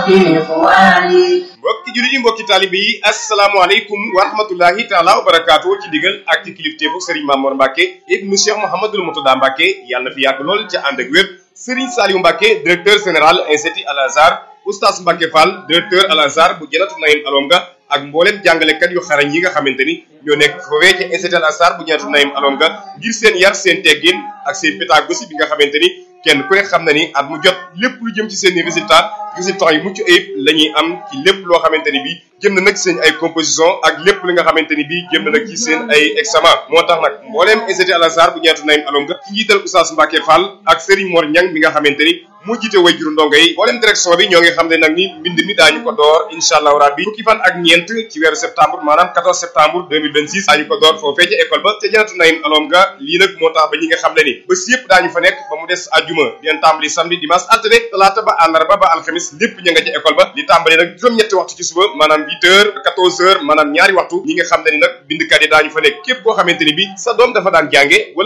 إخواني mbokki jullit yi mbokki taalibe yi asalaamaaleykum wa rahmatullahi taala wa barakaatu ci digal ak ci kilifteefu Serigne Mamour Mbacke ibnu Cheikh Mouhamadul Moutada Mbacke yàlla na fi yàgg lool ca ànd ak wér Serigne Saliou Mbacke directeur général institut Al Azhar oustaz Mbacke Fall directeur Al Azhar bu Janatu Naïm Alonga ak mboolem jàngalekat yu xarañ yi nga xamante ni ñoo nekk foofee ca institut Al Azhar bu Janatu Naïm Alonga ngir seen yar seen teggin ak seen pédagogie bi nga xamante ni kenn ku ne xam na ni at mu jot lépp lu jëm ci seen i résultat résultats yu mucc ayib la ñuy am ci lépp loo xamante ni bii jëm na nag seen ay composition ak lépp li nga xamante ni bii jëm na nag ci seen ay examen moo tax nag mbooleem institut Al Azhar bu ñeetu nayim alonga ci njiital Oustaz Mbacke Fall ak Serigne Mor Niang mi nga xamante ni moo jiite way juru ndongo yi mbooleem direction bi ñoo ngi xam ne nag ni mbind mi daañu ko door incha allahu rabbi fukki fan ak ñeent ci weeru septembre maanaam 14 septembre 2026 daañu ko door foofee ca école ba ca janatu nayim alonga lii nag moo tax ba ñi nga xam ne ni bés yëpp daañu fa nekk ba mu des àjjuma dinañ tàmbali samedi dimanche altine talaata ba àllarba ba alxamis lépp ña nga ca école ba li tàmbali nag juróom-ñetti waxtu ci suba maanaam 8 heures 14 heures maanaam ñaari waxtu ñi nga xam ne ni nag bindkat yi daañu fa nekk képp koo xamante ni bi sa doom dafa daan jànge wala